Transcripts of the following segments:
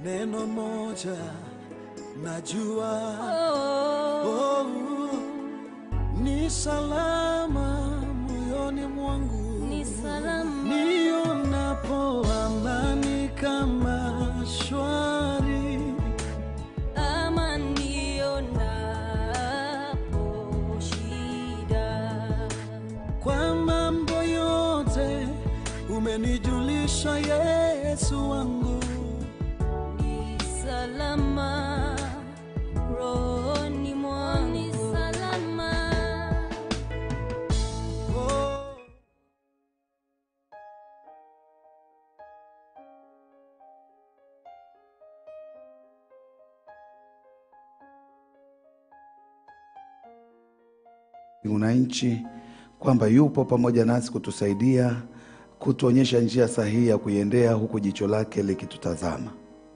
neno moja najua Oh, oh, ni salama moyoni mwangu ni salama. nionapo amani kama shwari ama nionapo shida. kwa mambo yote umenijulisha Yesu wangu Ni salama rohoni mwangu. Ni salama. oh. una nchi kwamba yupo pamoja nasi kutusaidia kutuonyesha njia sahihi ya kuiendea huku jicho lake likitutazama.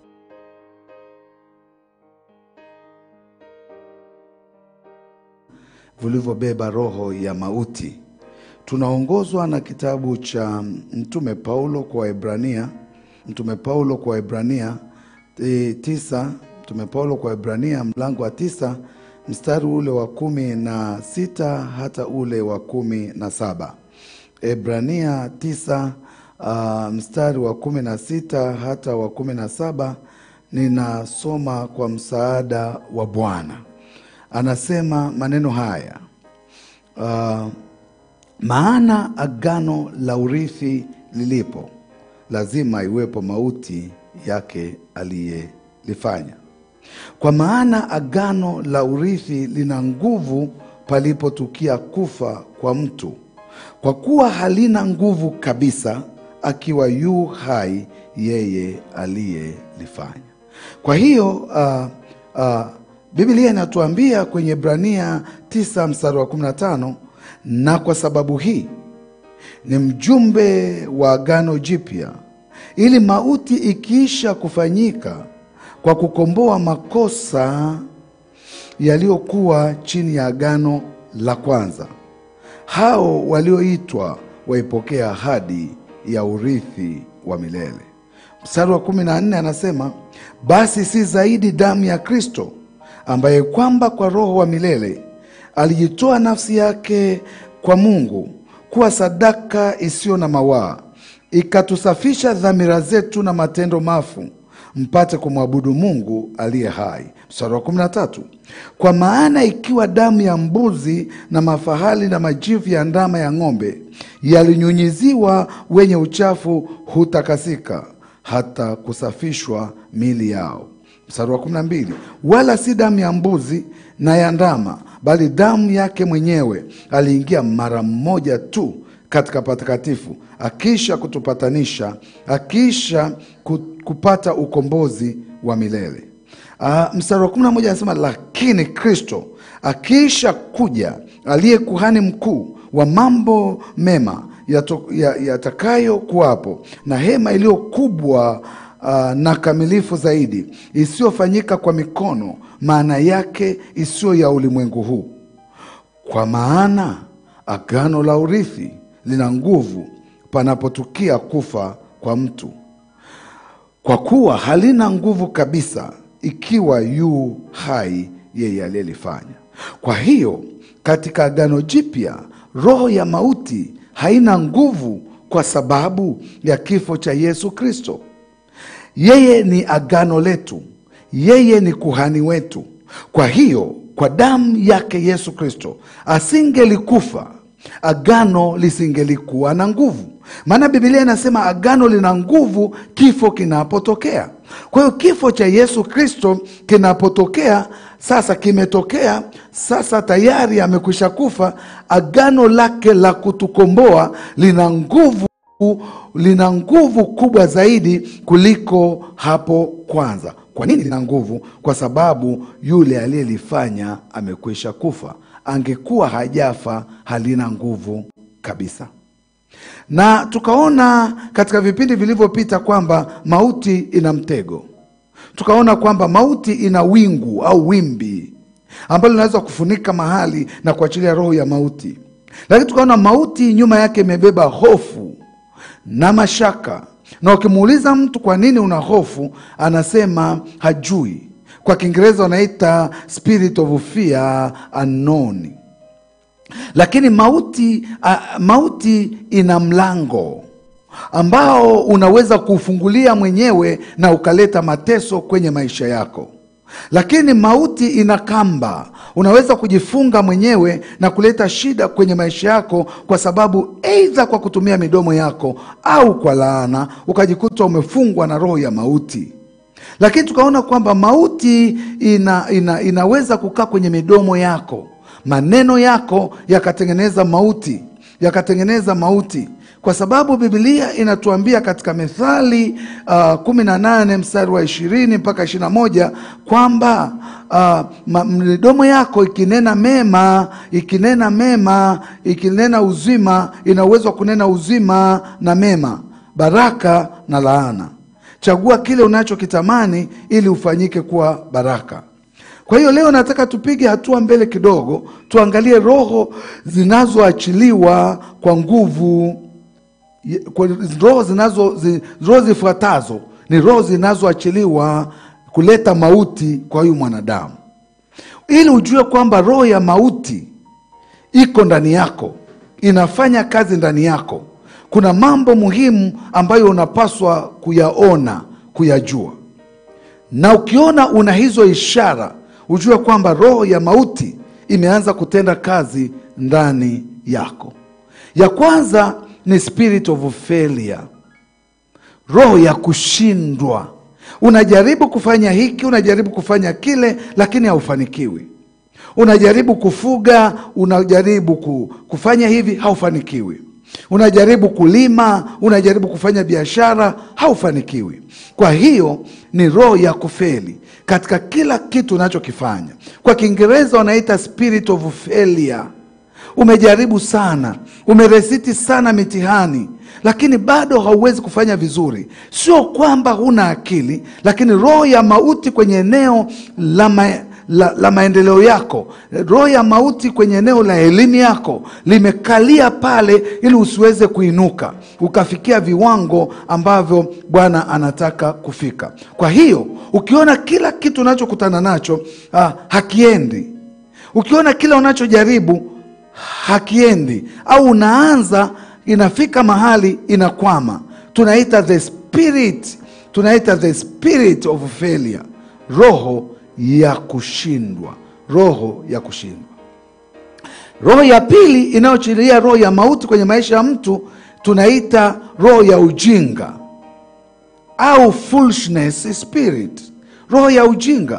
Vilivyobeba roho ya mauti. Tunaongozwa na kitabu cha Mtume Paulo kwa Waebrania, Mtume Paulo kwa Waebrania e, tisa, Mtume Paulo kwa Waebrania mlango wa tisa mstari ule wa kumi na sita hata ule wa kumi na saba. Ebrania tisa uh, mstari wa kumi na sita hata wa kumi na saba ninasoma kwa msaada wa Bwana. Anasema maneno haya uh, maana agano la urithi lilipo, lazima iwepo mauti yake aliyelifanya. Kwa maana agano la urithi lina nguvu palipotukia kufa kwa mtu, kwa kuwa halina nguvu kabisa akiwa yu hai yeye aliyelifanya. Kwa hiyo uh, uh, Biblia inatuambia kwenye Ibrania 9 mstari wa 15, na kwa sababu hii ni mjumbe wa agano jipya, ili mauti ikiisha kufanyika kwa kukomboa makosa yaliyokuwa chini ya agano la kwanza, hao walioitwa waipokea ahadi ya urithi wa milele. Mstari wa kumi na nne anasema basi si zaidi damu ya Kristo ambaye kwamba kwa Roho wa milele alijitoa nafsi yake kwa Mungu kuwa sadaka isiyo na mawaa, ikatusafisha dhamira zetu na matendo mafu, mpate kumwabudu Mungu aliye hai. Mstari wa kumi na tatu kwa maana ikiwa damu ya mbuzi na mafahali na majivu ya ndama ya ng'ombe yalinyunyiziwa wenye uchafu, hutakasika hata kusafishwa mili yao. Mstari wa kumi na mbili wala si damu ya mbuzi na ya ndama, bali damu yake mwenyewe aliingia mara mmoja tu katika patakatifu, akiisha kutupatanisha, akiisha ku- kupata ukombozi wa milele. Uh, mstari wa kumi na moja anasema lakini Kristo akiisha kuja, aliye kuhani mkuu wa mambo mema yato- ya- yatakayo kuwapo na hema iliyo kubwa uh, na kamilifu zaidi, isiyofanyika kwa mikono, maana yake isiyo ya ulimwengu huu. Kwa maana agano la urithi lina nguvu panapotukia kufa kwa mtu, kwa kuwa halina nguvu kabisa ikiwa yu hai yeye aliyelifanya. Kwa hiyo katika agano jipya roho ya mauti haina nguvu kwa sababu ya kifo cha Yesu Kristo. Yeye ni agano letu, yeye ni kuhani wetu. Kwa hiyo kwa damu yake Yesu Kristo asingelikufa, agano lisingelikuwa na nguvu. Maana Biblia inasema agano lina nguvu kifo kinapotokea. Kwa hiyo kifo cha Yesu Kristo kinapotokea, sasa kimetokea, sasa tayari amekwisha kufa. Agano lake la kutukomboa lina nguvu lina nguvu kubwa zaidi kuliko hapo kwanza. Kwa nini lina nguvu? Kwa sababu yule aliyelifanya amekwisha kufa. Angekuwa hajafa, halina nguvu kabisa. Na tukaona katika vipindi vilivyopita kwamba mauti ina mtego. Tukaona kwamba mauti ina wingu au wimbi ambalo linaweza kufunika mahali na kuachilia roho ya mauti, lakini tukaona mauti nyuma yake imebeba hofu na mashaka na ukimuuliza mtu kwa nini una hofu, anasema hajui. Kwa Kiingereza wanaita spirit of fear unknown. Lakini mauti, uh, mauti ina mlango ambao unaweza kuufungulia mwenyewe na ukaleta mateso kwenye maisha yako. Lakini mauti ina kamba, unaweza kujifunga mwenyewe na kuleta shida kwenye maisha yako, kwa sababu aidha kwa kutumia midomo yako au kwa laana, ukajikuta umefungwa na roho ya mauti. Lakini tukaona kwamba mauti ina, ina, inaweza kukaa kwenye midomo yako, maneno yako yakatengeneza mauti, yakatengeneza mauti kwa sababu Biblia inatuambia katika Methali uh, kumi na nane mstari wa ishirini mpaka ishirini na moja kwamba uh, midomo yako ikinena mema, ikinena mema, ikinena uzima, ina uwezo wa kunena uzima na mema, baraka na laana. Chagua kile unachokitamani ili ufanyike kuwa baraka. Kwa hiyo leo nataka tupige hatua mbele kidogo, tuangalie roho zinazoachiliwa kwa nguvu kwa roho zinazo zi, roho zifuatazo ni roho zinazoachiliwa kuleta mauti kwa huyu mwanadamu, ili ujue kwamba roho ya mauti iko ndani yako, inafanya kazi ndani yako. Kuna mambo muhimu ambayo unapaswa kuyaona, kuyajua, na ukiona una hizo ishara, ujue kwamba roho ya mauti imeanza kutenda kazi ndani yako. Ya kwanza ni spirit of failure, roho ya kushindwa. Unajaribu kufanya hiki, unajaribu kufanya kile, lakini haufanikiwi. Unajaribu kufuga, unajaribu kufanya hivi, haufanikiwi. Unajaribu kulima, unajaribu kufanya biashara, haufanikiwi. Kwa hiyo ni roho ya kufeli katika kila kitu unachokifanya. Kwa Kiingereza wanaita spirit of failure. Umejaribu sana, umeresiti sana mitihani, lakini bado hauwezi kufanya vizuri. Sio kwamba huna akili, lakini roho ya mauti kwenye eneo la, ma, la, la maendeleo yako, roho ya mauti kwenye eneo la elimu yako limekalia pale, ili usiweze kuinuka ukafikia viwango ambavyo Bwana anataka kufika. Kwa hiyo ukiona kila kitu unachokutana nacho ah, hakiendi, ukiona kila unachojaribu hakiendi au unaanza inafika mahali inakwama, tunaita the spirit, tunaita the spirit of failure, roho ya kushindwa, roho ya kushindwa. Roho ya pili inayochilia roho ya mauti kwenye maisha ya mtu tunaita roho ya ujinga au foolishness spirit, roho ya ujinga.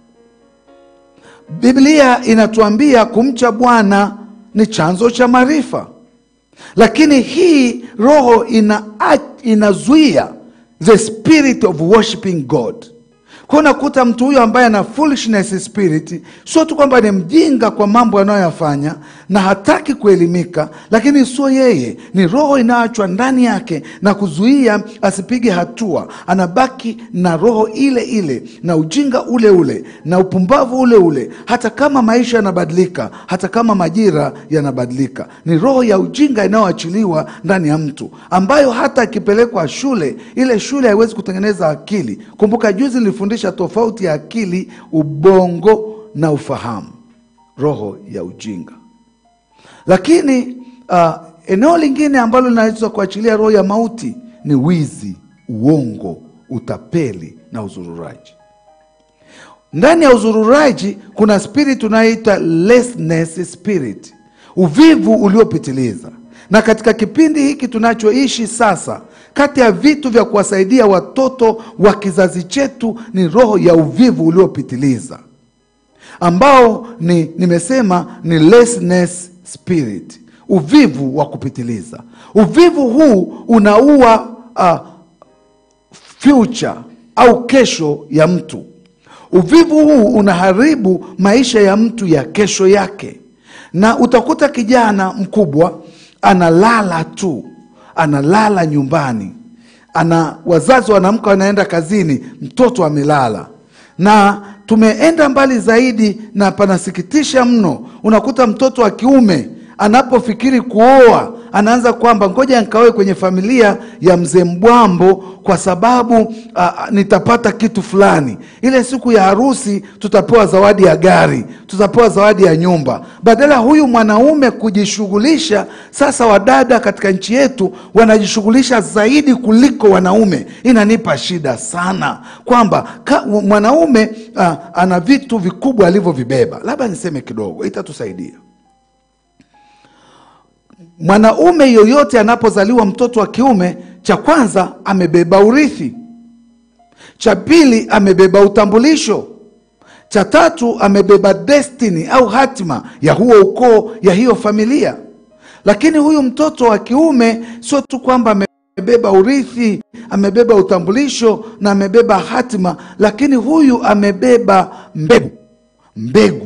Biblia inatuambia kumcha Bwana ni chanzo cha maarifa, lakini hii roho ina inazuia the spirit of worshiping God. Kwa unakuta mtu huyo ambaye ana foolishness spirit, sio tu kwamba ni mjinga kwa mambo anayoyafanya na hataki kuelimika, lakini sio yeye, ni roho inayoachwa ndani yake na kuzuia asipige hatua. Anabaki na roho ile ile na ujinga ule ule na upumbavu ule ule, hata kama maisha yanabadilika, hata kama majira yanabadilika. Ni roho ya ujinga inayoachiliwa ndani ya mtu, ambayo hata akipelekwa shule, ile shule haiwezi kutengeneza akili. Kumbuka juzi nilifundisha tofauti ya akili, ubongo na ufahamu, roho ya ujinga. Lakini uh, eneo lingine ambalo linaweza kuachilia roho ya mauti ni wizi, uongo, utapeli na uzururaji. Ndani ya uzururaji kuna spirit tunayoita laziness spirit, uvivu uliopitiliza. Na katika kipindi hiki tunachoishi sasa, kati ya vitu vya kuwasaidia watoto wa kizazi chetu ni roho ya uvivu uliopitiliza ambao ni nimesema ni laziness spirit, uvivu wa kupitiliza. Uvivu huu unaua uh, future au kesho ya mtu. Uvivu huu unaharibu maisha ya mtu ya kesho yake, na utakuta kijana mkubwa analala tu, analala nyumbani, ana wazazi wanaamka wanaenda kazini, mtoto amelala na tumeenda mbali zaidi, na panasikitisha mno. Unakuta mtoto wa kiume anapofikiri kuoa anaanza kwamba ngoja nikaoe kwenye familia ya mzee Mbwambo kwa sababu a, a, nitapata kitu fulani. Ile siku ya harusi tutapewa zawadi ya gari, tutapewa zawadi ya nyumba. Badala huyu mwanaume kujishughulisha, sasa wadada katika nchi yetu wanajishughulisha zaidi kuliko wanaume. Inanipa shida sana kwamba ka- mwanaume a, ana vitu vikubwa alivyovibeba. Labda niseme kidogo, itatusaidia mwanaume yoyote anapozaliwa mtoto wa kiume, cha kwanza amebeba urithi, cha pili amebeba utambulisho, cha tatu amebeba destiny au hatima ya huo ukoo, ya hiyo familia. Lakini huyu mtoto wa kiume sio tu kwamba amebeba urithi, amebeba utambulisho na amebeba hatima, lakini huyu amebeba mbegu, mbegu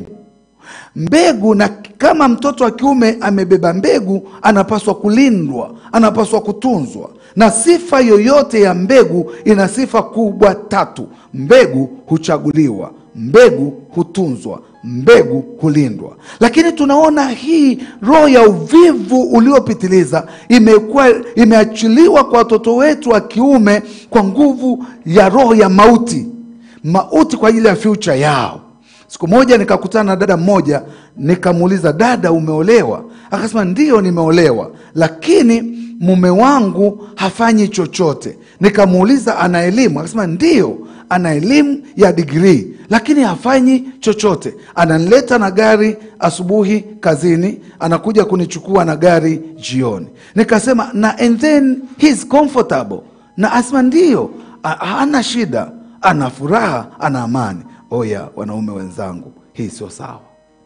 mbegu na kama mtoto wa kiume amebeba mbegu, anapaswa kulindwa, anapaswa kutunzwa. Na sifa yoyote ya mbegu ina sifa kubwa tatu: mbegu huchaguliwa, mbegu hutunzwa, mbegu hulindwa. Lakini tunaona hii roho ya uvivu uliopitiliza imekuwa imeachiliwa kwa watoto wetu wa kiume kwa nguvu ya roho ya mauti, mauti kwa ajili ya future yao. Siku moja nikakutana na dada mmoja, nikamuuliza, dada, umeolewa? Akasema ndiyo, nimeolewa, lakini mume wangu hafanyi chochote. Nikamuuliza, ana elimu? Akasema ndiyo, ana elimu ya digrii, lakini hafanyi chochote. Ananileta na gari asubuhi kazini, anakuja kunichukua na gari jioni. Nikasema na and then he is comfortable, na asema ndiyo, ha- hana shida, ana furaha, ana amani. Oya, wanaume wenzangu, hii sio sawa.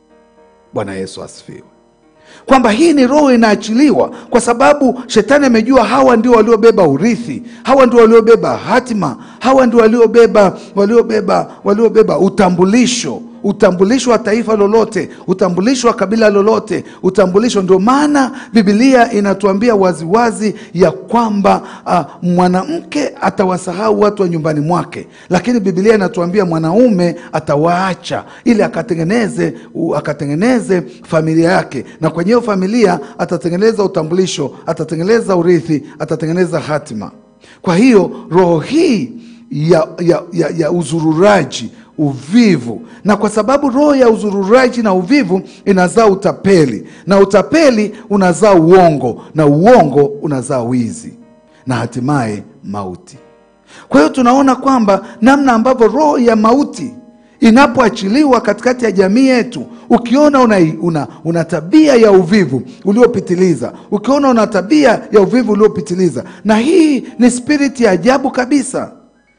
Bwana Yesu asifiwe. Kwamba hii ni roho inaachiliwa, kwa sababu shetani amejua hawa ndio waliobeba urithi, hawa ndio waliobeba hatima, hawa ndio waliobeba waliobeba waliobeba utambulisho utambulisho wa taifa lolote, utambulisho wa kabila lolote, utambulisho. Ndio maana Biblia inatuambia waziwazi ya kwamba uh, mwanamke atawasahau watu wa nyumbani mwake, lakini Biblia inatuambia mwanaume atawaacha ili akatengeneze u, akatengeneze familia yake, na kwenye hiyo familia atatengeneza utambulisho, atatengeneza urithi, atatengeneza hatima. Kwa hiyo roho hii ya, ya, ya, ya uzururaji uvivu na kwa sababu roho ya uzururaji na uvivu inazaa utapeli na utapeli unazaa uongo na uongo unazaa wizi na hatimaye mauti kwa hiyo tunaona kwamba namna ambavyo roho ya mauti inapoachiliwa katikati ya jamii yetu ukiona una, una, una tabia ya uvivu uliopitiliza ukiona una tabia ya uvivu uliopitiliza na hii ni spiriti ya ajabu kabisa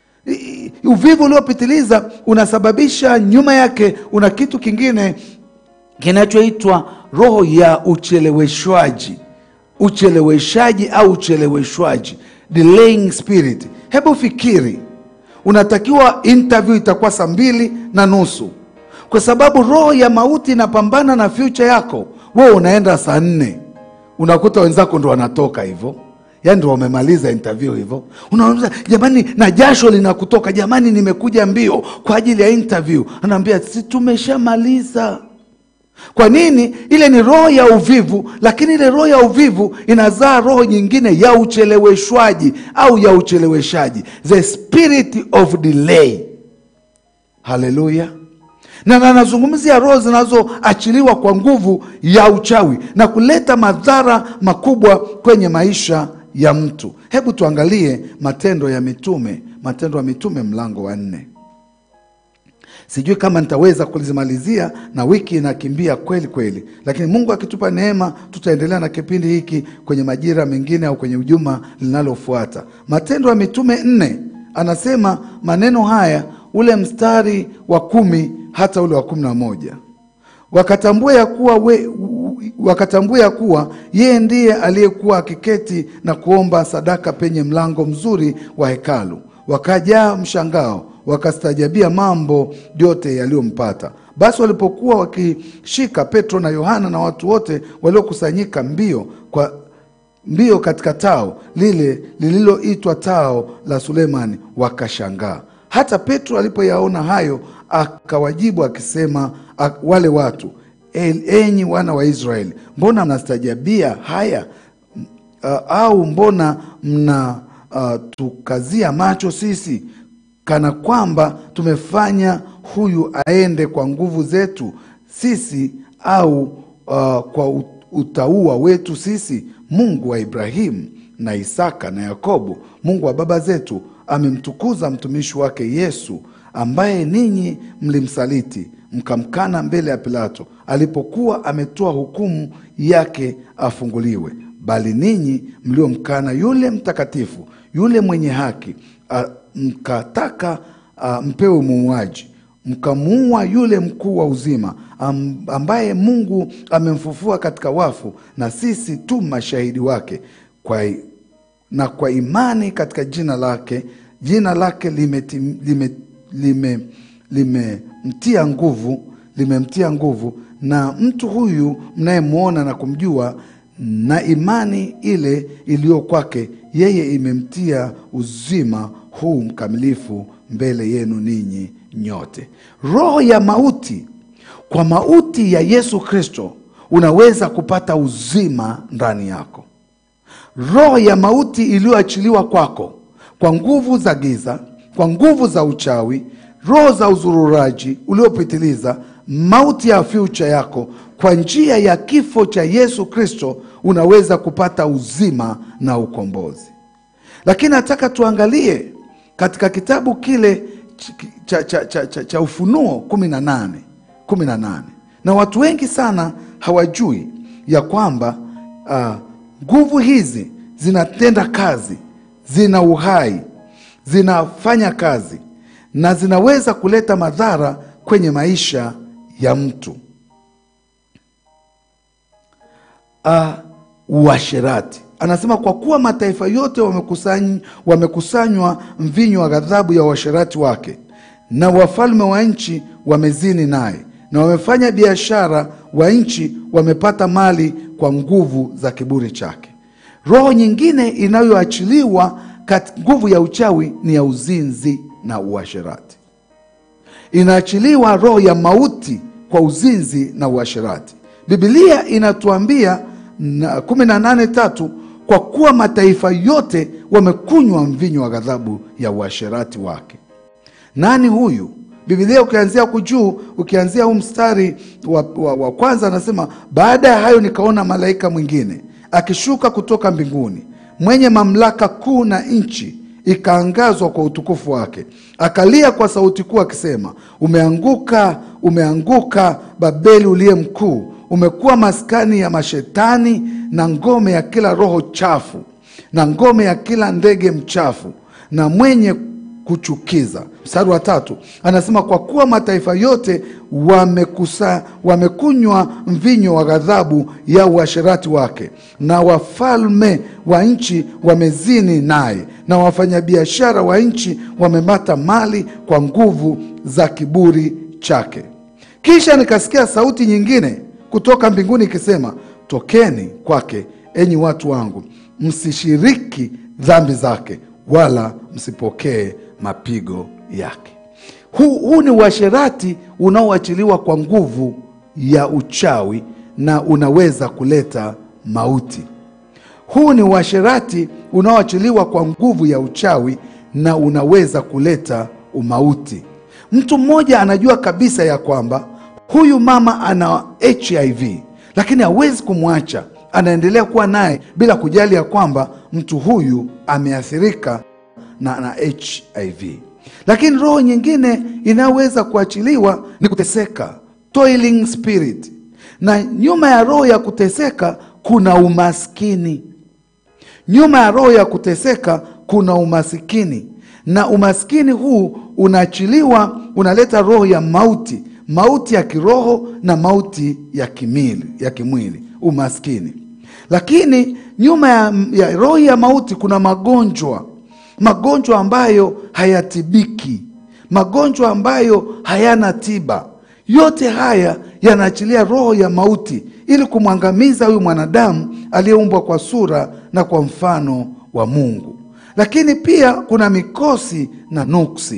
I- uvivu uliopitiliza unasababisha nyuma yake una kitu kingine kinachoitwa roho ya ucheleweshwaji ucheleweshaji au ucheleweshwaji delaying spirit hebu fikiri unatakiwa interview itakuwa saa mbili na nusu kwa sababu roho ya mauti inapambana na future yako wewe unaenda saa nne unakuta wenzako ndo wanatoka hivyo yaani ndo wamemaliza interview hivyo unaambia jamani na jasho linakutoka jamani nimekuja mbio kwa ajili ya interview anaambia si tumeshamaliza kwa nini ile ni roho ya uvivu lakini ile roho ya uvivu inazaa roho nyingine ya ucheleweshwaji au ya ucheleweshaji the spirit of delay haleluya na na nazungumzia roho zinazoachiliwa kwa nguvu ya uchawi na kuleta madhara makubwa kwenye maisha ya mtu hebu tuangalie matendo ya mitume matendo ya mitume mlango wa nne sijui kama nitaweza kulizimalizia na wiki inakimbia kweli kweli lakini mungu akitupa neema tutaendelea na kipindi hiki kwenye majira mengine au kwenye ujuma linalofuata matendo ya mitume nne anasema maneno haya ule mstari wa kumi hata ule wa kumi na moja wakatambua ya kuwa we, wakatambua ya kuwa yeye ndiye aliyekuwa akiketi na kuomba sadaka penye mlango mzuri wa hekalu wakajaa mshangao wakastajabia mambo yote yaliyompata basi walipokuwa wakishika petro na yohana na watu wote waliokusanyika mbio kwa mbio katika tao lile lililoitwa tao la sulemani wakashangaa hata petro alipoyaona hayo akawajibu akisema ak- wale watu "El- enyi wana wa Israeli, mbona mnastajabia haya uh, au mbona mna uh, tukazia macho sisi kana kwamba tumefanya huyu aende kwa nguvu zetu sisi au uh, kwa u- utaua wetu sisi mungu wa ibrahimu na isaka na yakobo mungu wa baba zetu amemtukuza mtumishi wake yesu ambaye ninyi mlimsaliti mkamkana mbele ya pilato alipokuwa ametoa hukumu yake afunguliwe bali ninyi mliomkana yule mtakatifu yule mwenye haki a, mkataka a, mpewe muuaji mkamuua yule mkuu wa uzima am, ambaye mungu amemfufua katika wafu na sisi tu mashahidi wake kwa, na kwa imani katika jina lake jina lake limemtia lime, lime, limemtia nguvu limemtia nguvu na mtu huyu mnayemwona na kumjua na imani ile iliyo kwake yeye imemtia uzima huu mkamilifu mbele yenu ninyi nyote roho ya mauti kwa mauti ya yesu kristo unaweza kupata uzima ndani yako roho ya mauti iliyoachiliwa kwako kwa nguvu za giza kwa nguvu za uchawi roho za uzururaji uliopitiliza mauti ya fyucha yako kwa njia ya kifo cha yesu kristo unaweza kupata uzima na ukombozi lakini nataka tuangalie katika kitabu kile ch- cha, cha, cha, cha, cha ufunuo kumi na nane kumi na nane na watu wengi sana hawajui ya kwamba ah, nguvu hizi zinatenda kazi zina uhai zinafanya kazi na zinaweza kuleta madhara kwenye maisha ya mtu uh, uasherati anasema kwa kuwa mataifa yote wamekusany, wamekusanywa mvinyo wa ghadhabu ya uasherati wake na wafalme wa nchi wamezini naye na wamefanya biashara wa nchi wamepata mali kwa nguvu za kiburi chake roho nyingine inayoachiliwa kat- nguvu ya uchawi ni ya uzinzi na uasherati inaachiliwa roho ya mauti kwa uzinzi na uasherati bibilia inatuambia na kumi na nane tatu kwa kuwa mataifa yote wamekunywa mvinyo wa ghadhabu ya uasherati wake nani huyu bibilia ukianzia kujuu ukianzia huu mstari wa, wa, wa kwanza anasema baada ya hayo nikaona malaika mwingine akishuka kutoka mbinguni mwenye mamlaka kuu na nchi ikaangazwa kwa utukufu wake akalia kwa sauti kuu akisema umeanguka umeanguka babeli uliye mkuu umekuwa maskani ya mashetani na ngome ya kila roho chafu na ngome ya kila ndege mchafu na mwenye kuchukiza mstari wa tatu anasema kwa kuwa mataifa yote wamekusa, wamekunywa mvinyo wa ghadhabu ya uasherati wake na wafalme wa nchi wamezini naye na wafanyabiashara wa nchi wamepata mali kwa nguvu za kiburi chake kisha nikasikia sauti nyingine kutoka mbinguni ikisema tokeni kwake enyi watu wangu msishiriki dhambi zake wala msipokee mapigo yake huu, huu ni uasherati unaoachiliwa kwa nguvu ya uchawi na unaweza kuleta mauti huu ni uasherati unaoachiliwa kwa nguvu ya uchawi na unaweza kuleta umauti mtu mmoja anajua kabisa ya kwamba huyu mama ana hiv lakini hawezi kumwacha anaendelea kuwa naye bila kujali ya kwamba mtu huyu ameathirika na, na hiv lakini roho nyingine inayoweza kuachiliwa ni kuteseka toiling spirit na nyuma ya roho ya kuteseka kuna umaskini nyuma ya roho ya kuteseka kuna umasikini na umaskini huu unaachiliwa unaleta roho ya mauti mauti ya kiroho na mauti ya kimili, ya kimwili umaskini lakini nyuma ya, ya roho ya mauti kuna magonjwa magonjwa ambayo hayatibiki magonjwa ambayo hayana tiba yote haya yanaachilia roho ya mauti ili kumwangamiza huyu mwanadamu aliyeumbwa kwa sura na kwa mfano wa mungu lakini pia kuna mikosi na nuksi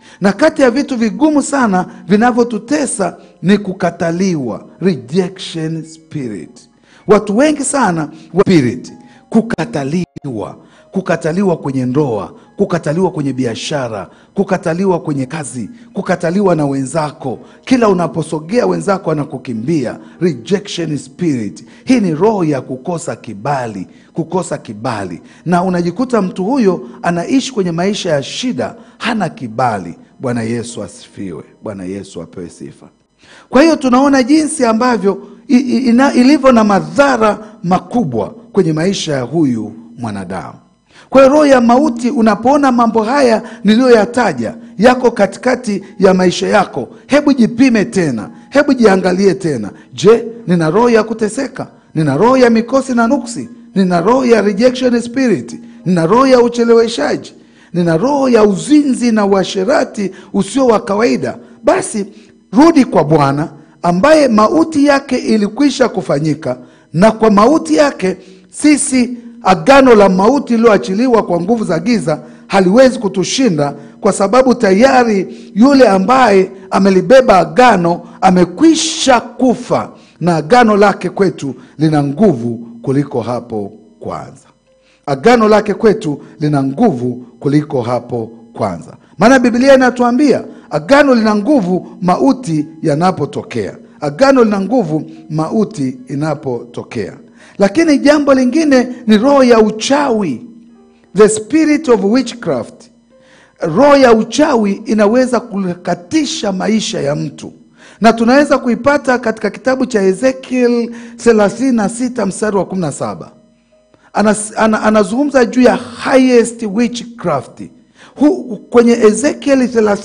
na kati ya vitu vigumu sana vinavyotutesa ni kukataliwa, rejection spirit. Watu wengi sana wa spirit, kukataliwa, kukataliwa kwenye ndoa, kukataliwa kwenye biashara, kukataliwa kwenye kazi, kukataliwa na wenzako. Kila unaposogea wenzako anakukimbia, rejection spirit. Hii ni roho ya kukosa kibali, kukosa kibali, na unajikuta mtu huyo anaishi kwenye maisha ya shida, hana kibali. Bwana Yesu asifiwe. Bwana Yesu apewe sifa. Kwa hiyo tunaona jinsi ambavyo i- i- ina- ilivyo na madhara makubwa kwenye maisha ya huyu mwanadamu. Kwa hiyo roho ya mauti, unapoona mambo haya niliyoyataja yako katikati ya maisha yako, hebu jipime tena, hebu jiangalie tena. Je, nina roho ya kuteseka? Nina roho ya mikosi na nuksi? Nina roho ya rejection spirit? Nina roho ya ucheleweshaji? Nina roho ya uzinzi na uasherati usio wa kawaida? Basi rudi kwa Bwana ambaye mauti yake ilikwisha kufanyika, na kwa mauti yake sisi agano la mauti iliyoachiliwa kwa nguvu za giza haliwezi kutushinda, kwa sababu tayari yule ambaye amelibeba agano amekwisha kufa, na agano lake kwetu lina nguvu kuliko hapo kwanza. Agano lake kwetu lina nguvu kuliko hapo kwanza, maana Biblia inatuambia agano lina nguvu mauti yanapotokea. Agano lina nguvu mauti inapotokea. Lakini jambo lingine ni roho ya uchawi, the spirit of witchcraft. Roho ya uchawi inaweza kukatisha maisha ya mtu, na tunaweza kuipata katika kitabu cha Ezekiel 36 mstari wa 17 Anas, ana, anazungumza juu ya highest witchcraft Hu, kwenye Ezekieli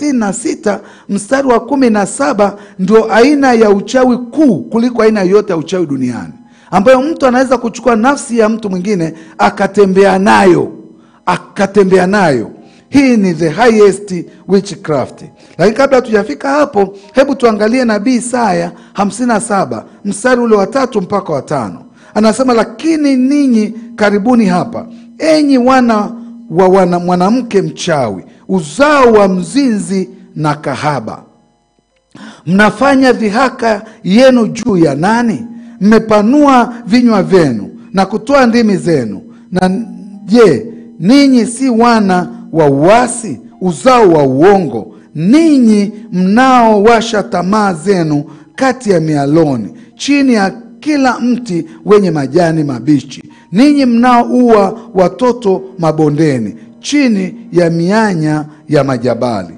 36 mstari wa kumi na saba ndio aina ya uchawi kuu kuliko aina yoyote ya uchawi duniani, ambayo mtu anaweza kuchukua nafsi ya mtu mwingine akatembea nayo akatembea nayo. Hii ni the highest witchcraft. Lakini kabla hatujafika hapo, hebu tuangalie nabii Isaya 57 mstari ule wa tatu mpaka wa tano. Anasema, lakini ninyi karibuni hapa, enyi wana wa wana mwanamke mchawi, uzao wa mzinzi na kahaba, mnafanya dhihaka yenu juu ya nani? Mmepanua vinywa vyenu na kutoa ndimi zenu. Na je, ninyi si wana wa uasi, uzao wa uongo, ninyi mnaowasha tamaa zenu kati ya mialoni, chini ya kila mti wenye majani mabichi, ninyi mnaoua watoto mabondeni, chini ya mianya ya majabali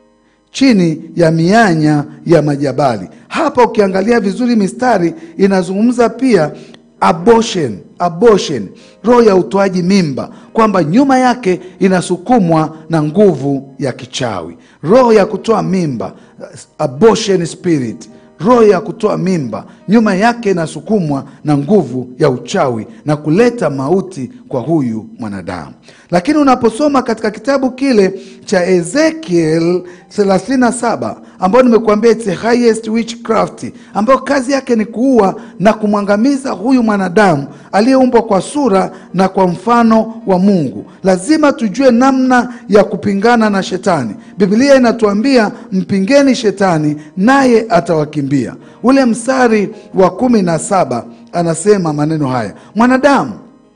chini ya mianya ya majabali. Hapa ukiangalia vizuri mistari inazungumza pia abortion, abortion, roho ya utoaji mimba, kwamba nyuma yake inasukumwa na nguvu ya kichawi, roho ya kutoa mimba, abortion spirit roho ya kutoa mimba nyuma yake inasukumwa na nguvu ya uchawi na kuleta mauti kwa huyu mwanadamu. Lakini unaposoma katika kitabu kile cha Ezekiel 37 ambayo nimekuambia it's the highest witchcraft, ambayo kazi yake ni kuua na kumwangamiza huyu mwanadamu aliyeumbwa kwa sura na kwa mfano wa Mungu. Lazima tujue namna ya kupingana na shetani. Biblia inatuambia mpingeni shetani naye atawakimbia. Ule mstari wa kumi na saba anasema maneno haya, mwanadamu,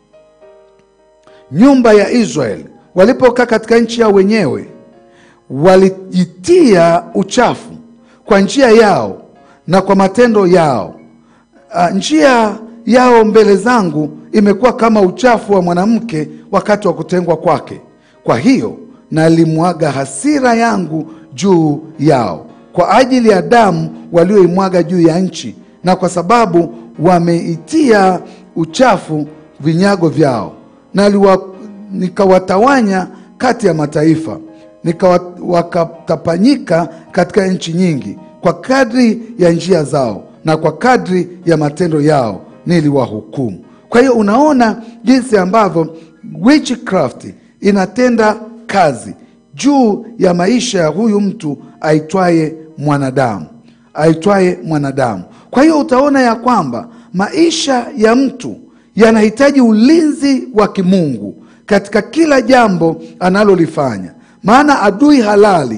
nyumba ya Israeli walipokaa katika nchi yao wenyewe walijitia uchafu kwa njia yao na kwa matendo yao. Uh, njia yao mbele zangu imekuwa kama uchafu wa mwanamke wakati wa kutengwa kwake. Kwa hiyo nalimwaga hasira yangu juu yao kwa ajili ya damu walioimwaga juu ya nchi, na kwa sababu wameitia uchafu vinyago vyao, na nikawatawanya kati ya mataifa nikawa wakatapanyika katika nchi nyingi, kwa kadri ya njia zao na kwa kadri ya matendo yao niliwahukumu. Kwa hiyo unaona jinsi ambavyo witchcraft inatenda kazi juu ya maisha ya huyu mtu aitwaye mwanadamu, aitwaye mwanadamu. Kwa hiyo utaona ya kwamba maisha ya mtu yanahitaji ulinzi wa kimungu katika kila jambo analolifanya maana adui halali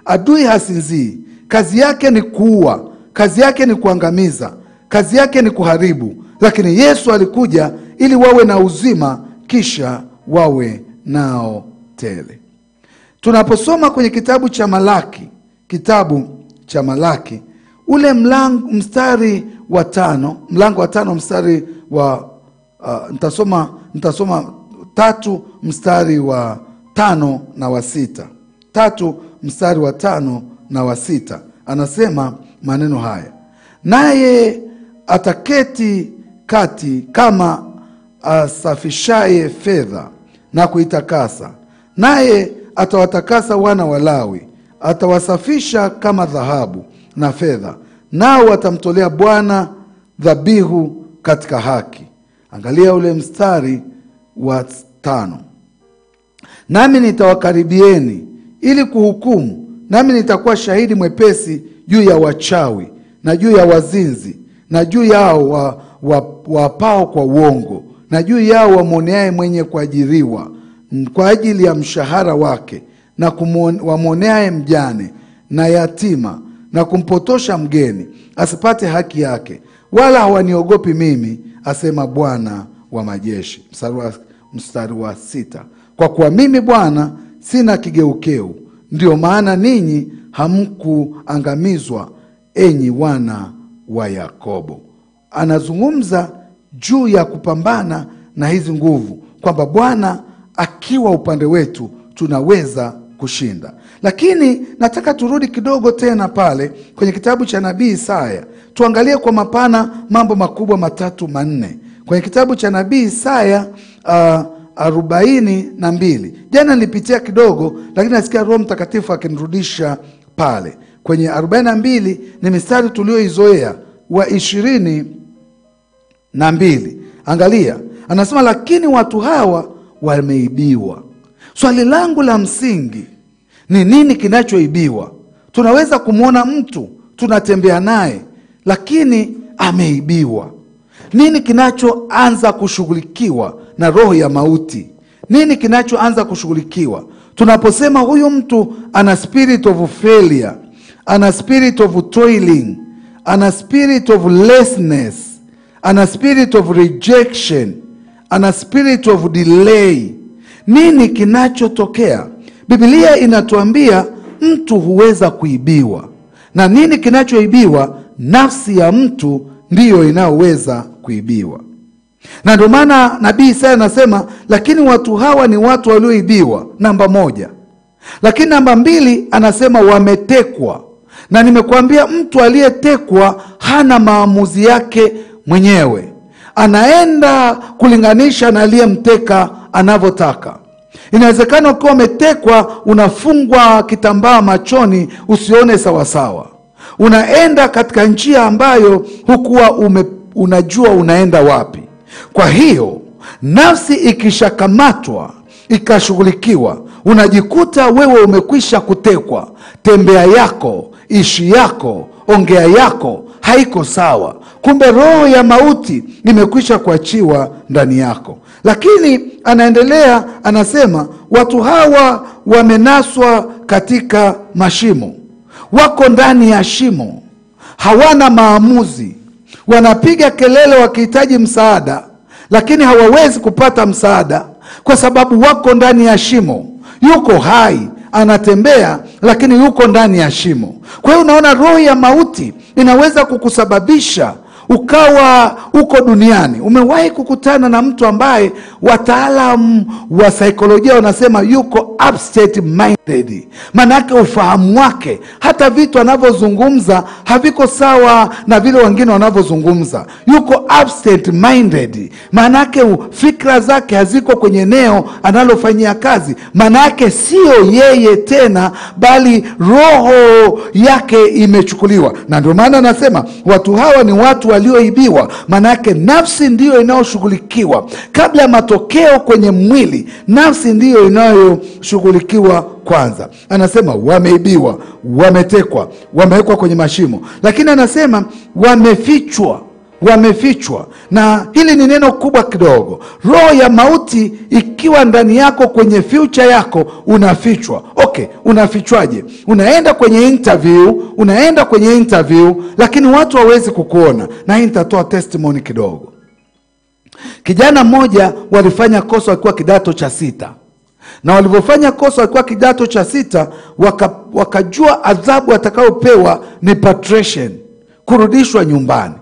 adui hasinzii, kazi yake ni kuua, kazi yake ni kuangamiza, kazi yake ni kuharibu, lakini Yesu alikuja ili wawe na uzima, kisha wawe nao tele. Tunaposoma kwenye kitabu cha Malaki, kitabu cha Malaki ule mlango, mstari wa tano, mlango wa tano mstari wa uh, nitasoma nitasoma tatu mstari wa tano na wa sita tatu mstari wa tano na wa sita anasema maneno haya, naye ataketi kati kama asafishaye fedha na kuitakasa, naye atawatakasa wana wa Lawi, atawasafisha kama dhahabu na fedha, nao watamtolea Bwana dhabihu katika haki. Angalia ule mstari wa tano, nami nitawakaribieni ili kuhukumu, nami nitakuwa shahidi mwepesi juu ya wachawi na juu ya wazinzi na juu yao wa, wa, wapao kwa uongo na juu yao wamwoneaye mwenye kuajiriwa kwa ajili ya mshahara wake na kumwon- wamwoneaye mjane na yatima na kumpotosha mgeni asipate haki yake, wala hawaniogopi mimi, asema Bwana wa majeshi. Mstari wa, mstari wa sita, kwa kuwa mimi Bwana sina kigeukeu, ndio maana ninyi hamkuangamizwa, enyi wana wa Yakobo. Anazungumza juu ya kupambana na hizi nguvu, kwamba Bwana akiwa upande wetu tunaweza kushinda. Lakini nataka turudi kidogo tena pale kwenye kitabu cha nabii Isaya, tuangalie kwa mapana mambo makubwa matatu manne kwenye kitabu cha nabii Isaya uh, arobaini na mbili. Jana nilipitia kidogo, lakini nasikia Roho Mtakatifu akinirudisha pale kwenye arobaini na mbili. Ni mistari tulioizoea wa ishirini na mbili. Angalia, anasema lakini watu hawa wameibiwa. Swali langu la msingi ni nini kinachoibiwa? Tunaweza kumwona mtu tunatembea naye, lakini ameibiwa. Nini kinachoanza kushughulikiwa na roho ya mauti? Nini kinachoanza kushughulikiwa tunaposema huyu mtu ana spirit of failure, ana spirit of toiling, ana spirit of lessness, ana spirit of rejection, ana spirit of delay. Nini kinachotokea? Biblia inatuambia mtu huweza kuibiwa, na nini kinachoibiwa? Nafsi ya mtu ndiyo inayoweza kuibiwa, na ndio maana nabii Isaya anasema, lakini watu hawa ni watu walioibiwa, namba moja. Lakini namba mbili anasema wametekwa, na nimekuambia mtu aliyetekwa hana maamuzi yake mwenyewe, anaenda kulinganisha na aliyemteka anavyotaka. Inawezekana ukiwa umetekwa, unafungwa kitambaa machoni usione sawasawa, unaenda katika njia ambayo hukuwa ume, unajua unaenda wapi. Kwa hiyo nafsi ikishakamatwa ikashughulikiwa, unajikuta wewe umekwisha kutekwa. Tembea yako, ishi yako, ongea yako haiko sawa. Kumbe roho ya mauti imekwisha kuachiwa ndani yako. Lakini anaendelea anasema, watu hawa wamenaswa katika mashimo, wako ndani ya shimo, hawana maamuzi, wanapiga kelele wakihitaji msaada, lakini hawawezi kupata msaada kwa sababu wako ndani ya shimo. Yuko hai anatembea, lakini yuko ndani ya shimo. Kwa hiyo unaona, roho ya mauti inaweza kukusababisha ukawa uko duniani. Umewahi kukutana na mtu ambaye wataalamu wa saikolojia wanasema yuko absent minded, maanake ufahamu wake, hata vitu anavyozungumza haviko sawa na vile wengine wanavyozungumza. Yuko absent minded, maanake fikra zake haziko kwenye eneo analofanyia kazi, maanake sio yeye tena, bali roho yake imechukuliwa. Na ndio maana anasema watu hawa ni watu walioibiwa, maanake nafsi ndiyo inayoshughulikiwa kabla ya matokeo kwenye mwili. Nafsi ndiyo inayoshughulikiwa kwanza. Anasema wameibiwa, wametekwa, wamewekwa kwenye mashimo, lakini anasema wamefichwa. wamefichwa na hili ni neno kubwa kidogo roho ya mauti ikiwa ndani yako kwenye future yako unafichwa okay unafichwaje unaenda kwenye interview unaenda kwenye interview lakini watu hawawezi kukuona na hii nitatoa testimony kidogo kijana mmoja walifanya kosa wakiwa kidato cha sita na walivyofanya kosa wakiwa kidato cha sita waka, wakajua adhabu atakayopewa ni patrician kurudishwa nyumbani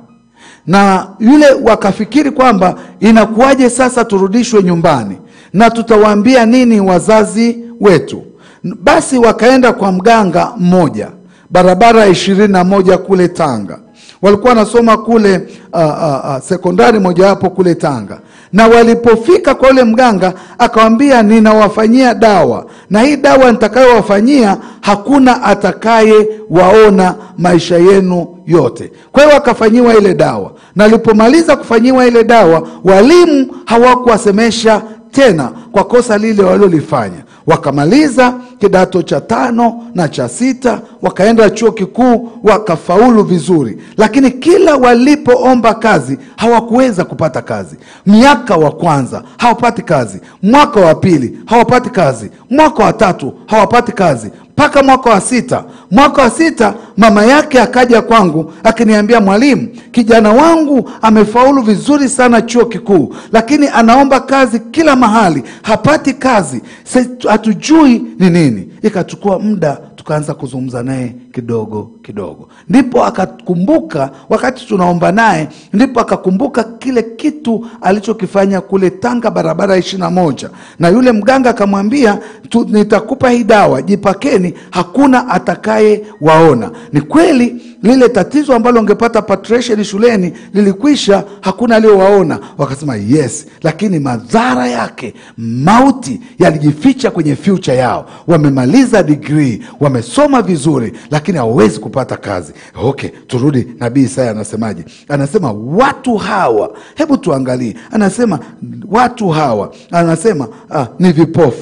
na yule wakafikiri kwamba inakuwaje sasa turudishwe nyumbani na tutawaambia nini wazazi wetu basi wakaenda kwa mganga mmoja barabara ya ishirini na moja kule tanga walikuwa wanasoma kule uh, uh, uh, sekondari mojawapo kule tanga na walipofika kwa yule mganga akawambia ninawafanyia dawa na hii dawa nitakayowafanyia hakuna atakaye waona maisha yenu yote kwa hiyo wakafanyiwa ile dawa na alipomaliza kufanyiwa ile dawa walimu hawakuwasemesha tena kwa kosa lile walilolifanya wakamaliza kidato cha tano na cha sita wakaenda chuo kikuu wakafaulu vizuri lakini kila walipoomba kazi hawakuweza kupata kazi miaka wa kwanza hawapati kazi mwaka wa pili hawapati kazi mwaka wa tatu hawapati kazi mpaka mwaka wa sita mwaka wa sita mama yake akaja kwangu akiniambia mwalimu kijana wangu amefaulu vizuri sana chuo kikuu lakini anaomba kazi kila mahali hapati kazi Se- hatujui ni nini ikachukua muda tukaanza kuzungumza naye kidogo kidogo ndipo akakumbuka wakati tunaomba naye ndipo akakumbuka kile kitu alichokifanya kule tanga barabara ya ishiri na moja na yule mganga akamwambia "Tu- nitakupa hii dawa jipakeni hakuna atakaye waona ni kweli lile tatizo ambalo ungepata patrician shuleni lilikwisha hakuna aliyowaona wakasema yes lakini madhara yake mauti yalijificha kwenye future yao wamemaliza digrii wamesoma vizuri lakini hawawezi kupata kazi okay turudi nabii isaya anasemaje anasema watu hawa hebu tuangalie anasema watu hawa anasema ah, ni vipofu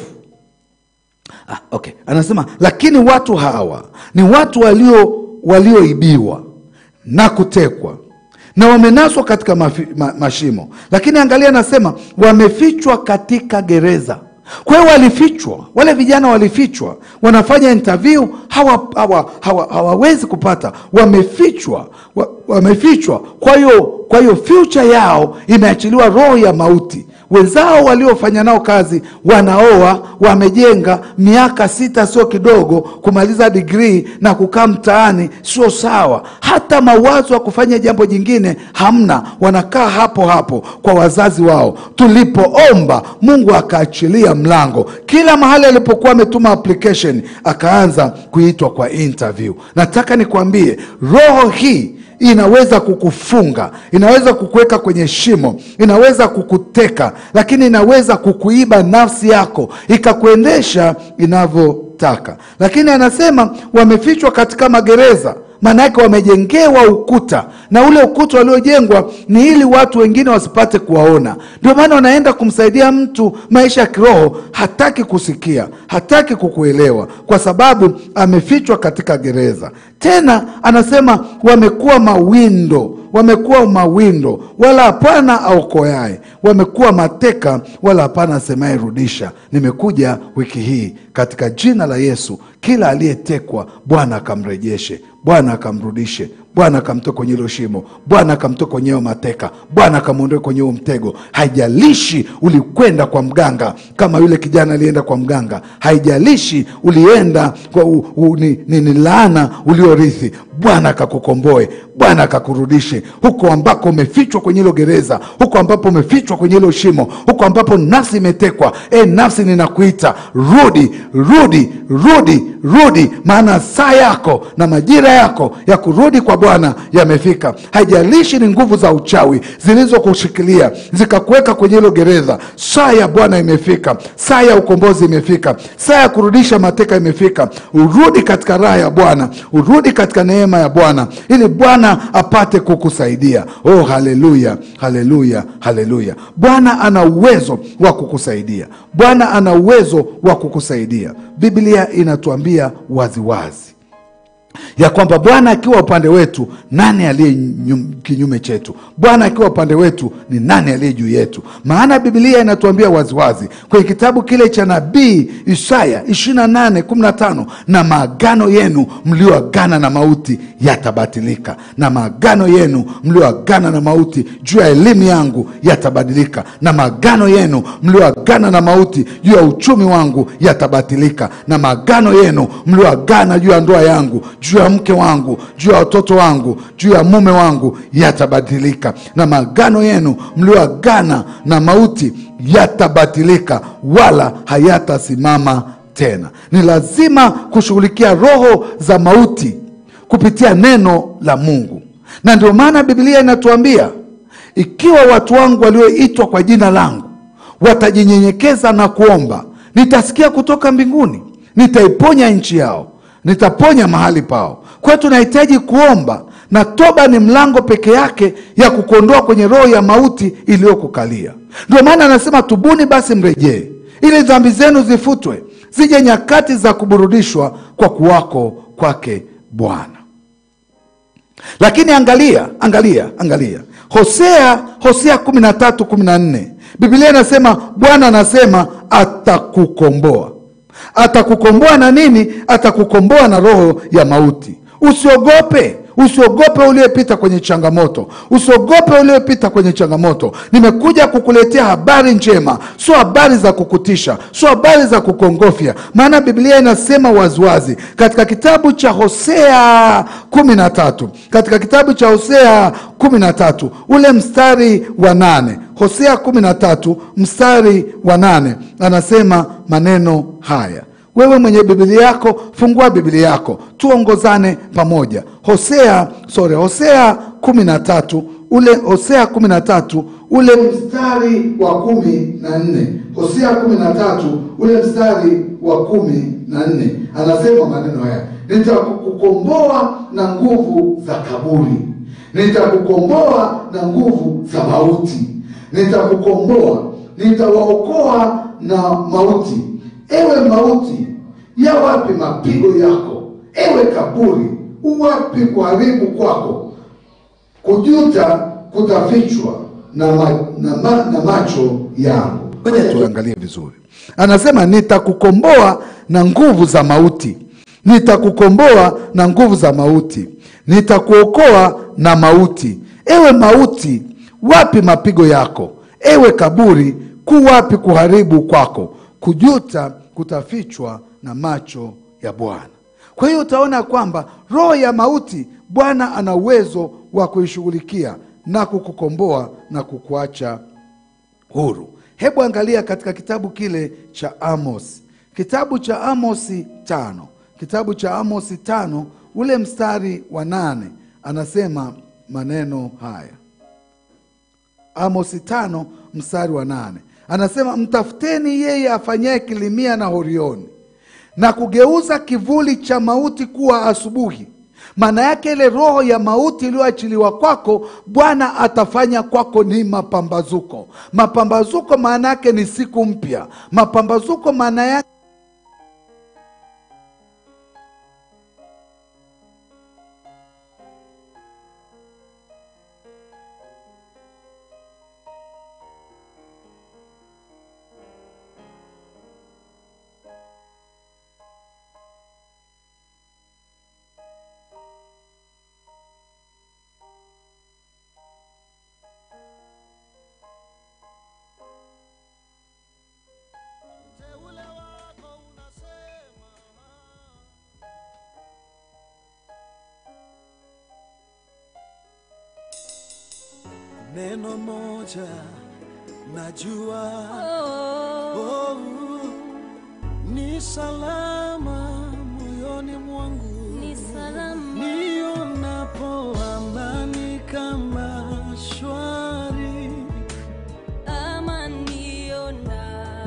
Ah, okay. Anasema lakini watu hawa ni watu walio walioibiwa na kutekwa na wamenaswa katika mafi, ma, mashimo, lakini angalia, anasema wamefichwa katika gereza. Kwa hiyo walifichwa, wale vijana walifichwa, wanafanya interview hawa, hawa, hawa, hawawezi kupata, wamefichwa, wa, wamefichwa. Kwa hiyo kwa hiyo future yao imeachiliwa roho ya mauti wenzao waliofanya nao kazi wanaoa wamejenga miaka sita sio kidogo kumaliza digrii na kukaa mtaani sio sawa hata mawazo ya kufanya jambo jingine hamna wanakaa hapo hapo kwa wazazi wao tulipoomba mungu akaachilia mlango kila mahali alipokuwa ametuma application akaanza kuitwa kwa interview nataka nikwambie roho hii inaweza kukufunga inaweza kukuweka kwenye shimo inaweza kukuteka lakini inaweza kukuiba nafsi yako ikakuendesha inavyotaka lakini anasema wamefichwa katika magereza maana yake wamejengewa ukuta na ule ukuta waliojengwa ni ili watu wengine wasipate kuwaona ndio maana wanaenda kumsaidia mtu maisha ya kiroho hataki kusikia hataki kukuelewa kwa sababu amefichwa katika gereza tena anasema wamekuwa mawindo wamekuwa mawindo wala hapana aokoyaye wamekuwa mateka wala hapana asemaye rudisha nimekuja wiki hii katika jina la yesu kila aliyetekwa bwana akamrejeshe bwana akamrudishe bwana akamtoe kwenye hilo shimo bwana akamtoe kwenye hiyo mateka bwana akamwondoe kwenye huo mtego haijalishi ulikwenda kwa mganga kama yule kijana alienda kwa mganga haijalishi ulienda kwa u, u, ni, ni, ni laana uliorithi bwana akakukomboe bwana akakurudishe huko ambako umefichwa kwenye hilo gereza huko ambapo umefichwa kwenye hilo shimo huko ambapo nafsi imetekwa e nafsi ninakuita rudi rudi rudi rudi maana saa yako na majira yako ya kurudi kwa bwana yamefika haijalishi ni nguvu za uchawi zilizokushikilia zikakuweka kwenye hilo gereza saa ya bwana imefika saa ya ukombozi imefika saa ya kurudisha mateka imefika urudi katika raha ya bwana urudi katika neema ya bwana ili bwana apate kukusaidia oh haleluya haleluya haleluya bwana ana uwezo wa kukusaidia bwana ana uwezo wa kukusaidia biblia inatuambia waziwazi ya kwamba Bwana akiwa upande wetu, nani aliye nyum- kinyume chetu? Bwana akiwa upande wetu, ni nani aliye juu yetu? Maana Biblia inatuambia waziwazi kwenye kitabu kile cha nabii Isaya 28 15, na maagano yenu mlioagana na mauti yatabatilika, na maagano yenu mlioagana na mauti juu ya elimu yangu yatabadilika, na maagano yenu mlioagana na mauti juu ya uchumi wangu yatabatilika, na maagano yenu mlioagana juu ya ndoa yangu, juu ya mke wangu, juu ya watoto wangu, juu ya mume wangu yatabadilika, na maagano yenu mlioagana na mauti yatabatilika, wala hayatasimama tena. Ni lazima kushughulikia roho za mauti kupitia neno la Mungu, na ndio maana Biblia inatuambia ikiwa watu wangu walioitwa kwa jina langu watajinyenyekeza na kuomba, nitasikia kutoka mbinguni, nitaiponya nchi yao, nitaponya mahali pao. Kwa hiyo tunahitaji kuomba, na toba ni mlango peke yake ya kukuondoa kwenye roho ya mauti iliyokukalia. Ndio maana anasema tubuni basi mrejee, ili dhambi zenu zifutwe, zije nyakati za kuburudishwa kwa kuwako kwake Bwana. Lakini angalia, angalia, angalia Hosea, Hosea kumi na tatu kumi na nne Biblia inasema Bwana anasema atakukomboa. Atakukomboa na nini? Atakukomboa na roho ya mauti. Usiogope, usiogope uliyepita kwenye changamoto, usiogope uliyepita kwenye changamoto. Nimekuja kukuletea habari njema, sio habari za kukutisha, sio habari za kukongofya, maana Biblia inasema waziwazi katika kitabu cha Hosea kumi na tatu katika kitabu cha Hosea kumi na tatu ule mstari wa nane Hosea kumi na tatu mstari wa nane anasema maneno haya. Wewe mwenye Biblia yako fungua Biblia yako tuongozane pamoja. Hosea sorry, Hosea kumi na tatu ule Hosea kumi na tatu ule mstari wa kumi na nne Hosea kumi na tatu ule mstari wa kumi na nne anasema maneno haya, nitakukomboa na nguvu za kaburi, nitakukomboa na nguvu za mauti, nitakukomboa, nitawaokoa na mauti. Ewe mauti, ya wapi mapigo yako? Ewe kaburi, uwapi kuharibu kwako? Kujuta kutafichwa na, ma, na, ma, na macho yangu. Ngoja tuangalie vizuri, anasema nitakukomboa na nguvu za mauti, nitakukomboa na nguvu za mauti, nitakuokoa na mauti. Ewe mauti, wapi mapigo yako? Ewe kaburi, ku wapi kuharibu kwako? Kujuta kutafichwa na macho ya Bwana. Kwa hiyo utaona kwamba roho ya mauti Bwana ana uwezo wa kuishughulikia na kukukomboa na kukuacha huru. Hebu angalia katika kitabu kile cha Amos, kitabu cha Amosi tano, kitabu cha Amosi tano ule mstari wa nane anasema maneno haya. Amosi tano mstari wa nane anasema mtafuteni yeye afanyaye Kilimia na Horioni na kugeuza kivuli cha mauti kuwa asubuhi. Maana yake ile roho ya mauti iliyoachiliwa kwako, Bwana atafanya kwako ni mapambazuko. Mapambazuko maana yake ni siku mpya. Mapambazuko maana yake Teule wako unasema neno moja najua oh, ni salama moyoni mwangu Ni salama. nionapo amani kama shwari ama nionapo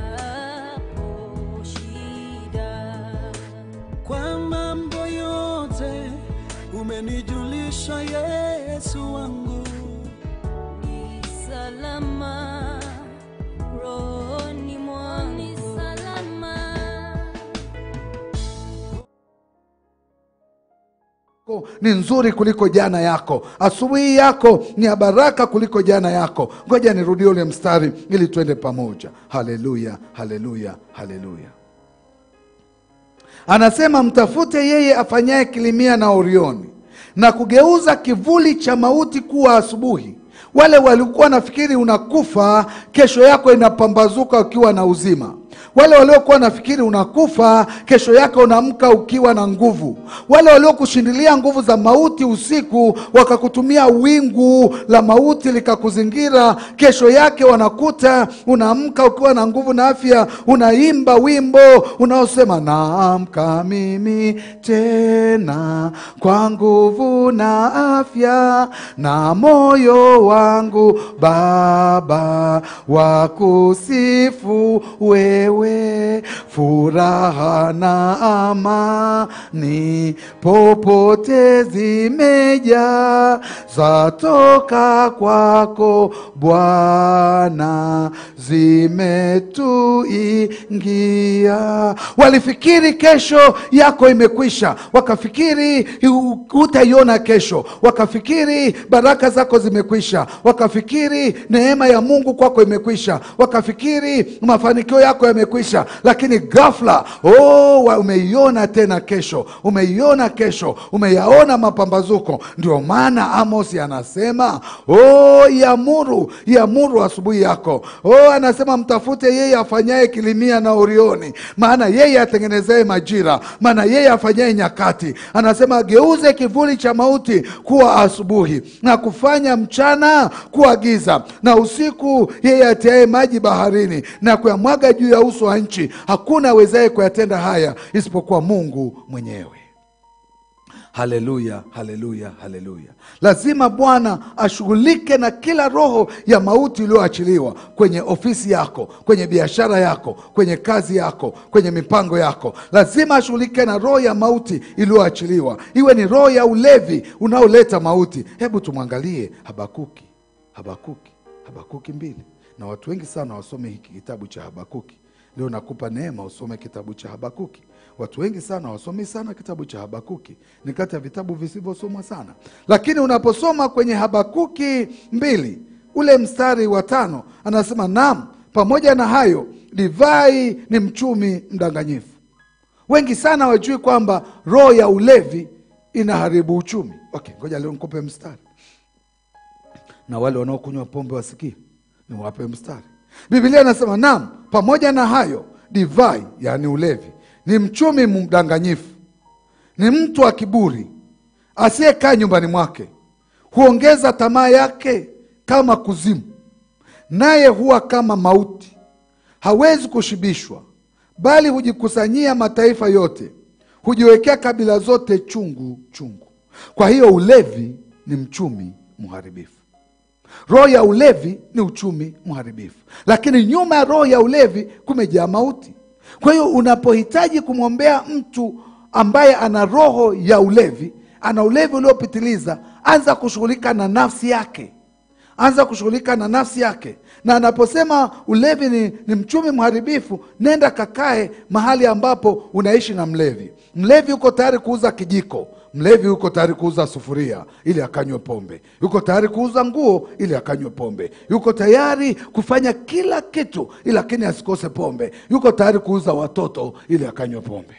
shida kwa mambo yote umenijulisha Yesu wangu ni salama rohoni mwangu ni salama yako ni nzuri kuliko jana yako. Asubuhi yako ni ya baraka kuliko jana yako. Ngoja nirudie ule mstari ili tuende pamoja. Haleluya, haleluya, haleluya. Anasema mtafute yeye afanyaye Kilimia na Orioni na kugeuza kivuli cha mauti kuwa asubuhi. Wale walikuwa wanafikiri unakufa, kesho yako inapambazuka ukiwa na uzima. Wale waliokuwa wanafikiri unakufa, kesho yake unaamka ukiwa na nguvu. Wale waliokushindilia nguvu za mauti usiku, wakakutumia wingu la mauti likakuzingira, kesho yake wanakuta unaamka ukiwa na nguvu na afya, unaimba wimbo unaosema naamka mimi tena kwa nguvu na afya, na moyo wangu Baba wa kusifu wewe, furaha na amani popote zimejaa, zatoka kwako Bwana, zimetuingia. Walifikiri kesho yako imekwisha, wakafikiri hutaiona kesho, wakafikiri baraka zako zimekwisha, wakafikiri neema ya Mungu kwako imekwisha, wakafikiri mafanikio yako yamekwisha, lakini ghafla oh, wa- umeiona tena kesho, umeiona kesho, umeyaona mapambazuko. Ndio maana Amos anasema oh, iamuru iamuru asubuhi yako. Oh, anasema mtafute yeye afanyaye Kilimia na Orioni, maana yeye atengenezaye majira, maana yeye afanyaye nyakati. Anasema ageuze kivuli cha mauti kuwa asubuhi na kufanya mchana kuwa giza, na usiku yeye atiaye maji baharini na kuyamwaga juu ya uso wa nchi. Hakuna awezaye kuyatenda haya isipokuwa Mungu mwenyewe. Haleluya, haleluya, haleluya! Lazima Bwana ashughulike na kila roho ya mauti iliyoachiliwa kwenye ofisi yako, kwenye biashara yako, kwenye kazi yako, kwenye mipango yako. Lazima ashughulike na roho ya mauti iliyoachiliwa, iwe ni roho ya ulevi unaoleta mauti. Hebu tumwangalie Habakuki, Habakuki, Habakuki mbili, na watu wengi sana wasome hiki kitabu cha Habakuki. Leo nakupa neema usome kitabu cha Habakuki. Watu wengi sana wasomi sana kitabu cha Habakuki, ni kati ya vitabu visivyosomwa sana, lakini unaposoma kwenye Habakuki mbili ule mstari wa tano anasema naam, pamoja na hayo divai ni mchumi mdanganyifu. Wengi sana wajui kwamba roho ya ulevi inaharibu uchumi. Okay, ngoja leo nikupe mstari na wale wanaokunywa pombe wasikie, niwape mstari. Biblia inasema naam, pamoja na hayo divai, yaani ulevi, ni mchumi mdanganyifu, ni mtu wa kiburi asiyekaa nyumbani mwake, huongeza tamaa yake kama kuzimu, naye huwa kama mauti, hawezi kushibishwa, bali hujikusanyia mataifa yote, hujiwekea kabila zote chungu chungu. Kwa hiyo ulevi ni mchumi mharibifu. Roho ya ulevi ni uchumi mharibifu, lakini nyuma ya roho ya ulevi kumejaa mauti. Kwa hiyo unapohitaji kumwombea mtu ambaye ana roho ya ulevi, ana ulevi uliopitiliza, anza kushughulika na nafsi yake, anza kushughulika na nafsi yake. Na anaposema ulevi ni, ni mchumi mharibifu, nenda kakae mahali ambapo unaishi na mlevi. Mlevi uko tayari kuuza kijiko Mlevi yuko tayari kuuza sufuria ili akanywe pombe, yuko tayari kuuza nguo ili akanywe pombe, yuko tayari kufanya kila kitu ili lakini asikose pombe, yuko tayari kuuza watoto ili akanywe pombe.